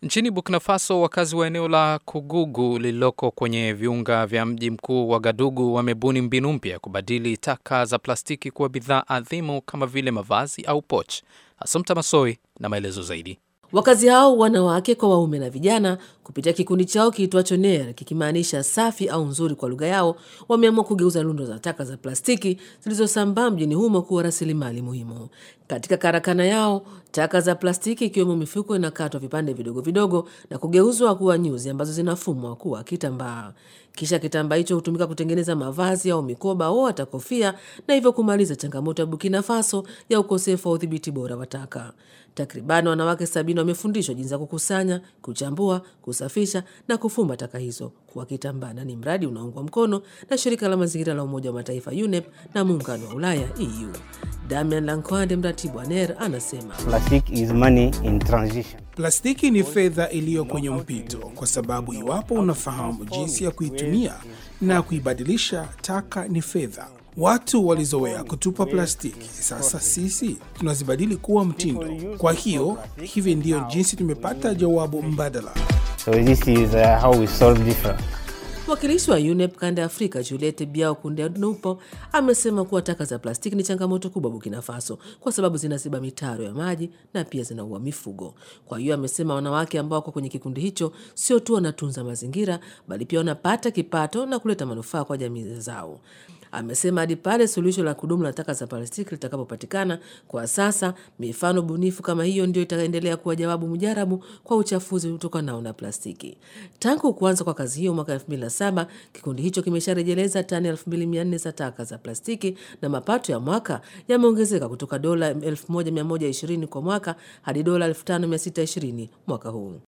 Nchini Burkina Faso, wakazi wa eneo la Kugugu lililoko kwenye viunga vya mji mkuu wa Gadugu wamebuni mbinu mpya ya kubadili taka za plastiki kuwa bidhaa adhimu kama vile mavazi au poch. Asumta Masoi na maelezo zaidi. Wakazi hao wanawake kwa waume na vijana, kupitia kikundi chao kiitwacho NER kikimaanisha safi au nzuri kwa lugha yao, wameamua kugeuza lundo za taka za plastiki zilizosambaa mjini humo kuwa rasilimali muhimu. Katika karakana yao, taka za plastiki ikiwemo mifuko inakatwa vipande vidogo vidogo na kugeuzwa kuwa nyuzi ambazo zinafumwa kuwa kitambaa. Kisha kitambaa hicho hutumika kutengeneza mavazi au mikoba au hata kofia, na hivyo kumaliza changamoto ya Burkina Faso ya ukosefu wa udhibiti bora wa taka. Takriban wanawake sabini wamefundishwa jinsi ya kukusanya, kuchambua, kusafisha na kufumba taka hizo kuwa kitambaa, na ni mradi unaungwa mkono na shirika la mazingira la Umoja wa Mataifa UNEP na muungano wa Ulaya EU. Damian Lankwande, mratibu wa NER, anasema Plastic is money in transition. Plastiki ni fedha iliyo kwenye mpito, kwa sababu iwapo unafahamu jinsi ya kuitumia na kuibadilisha, taka ni fedha. Watu walizoea kutupa plastiki, sasa sisi tunazibadili kuwa mtindo. Kwa hiyo hivi ndiyo jinsi tumepata jawabu mbadala. So this is uh, how we solve different. Mwakilishi wa UNEP kanda ya Afrika Juliette Biao Kundenupo amesema kuwa taka za plastiki ni changamoto kubwa Burkina Faso kwa sababu zinaziba mitaro ya maji na pia zinaua mifugo. Kwa hiyo amesema wanawake ambao wako kwenye kikundi hicho sio tu wanatunza mazingira, bali pia wanapata kipato na kuleta manufaa kwa jamii zao. Amesema hadi pale suluhisho la kudumu la taka za plastiki litakapopatikana, kwa sasa mifano bunifu kama hiyo ndio itaendelea kuwa jawabu mujarabu kwa uchafuzi utokanao na plastiki. Tangu kuanza kwa kazi hiyo mwaka 2007 kikundi hicho kimesharejeleza tani 2400 za taka za plastiki na mapato ya mwaka yameongezeka kutoka dola 1120 kwa mwaka hadi dola 5620 mwaka huu.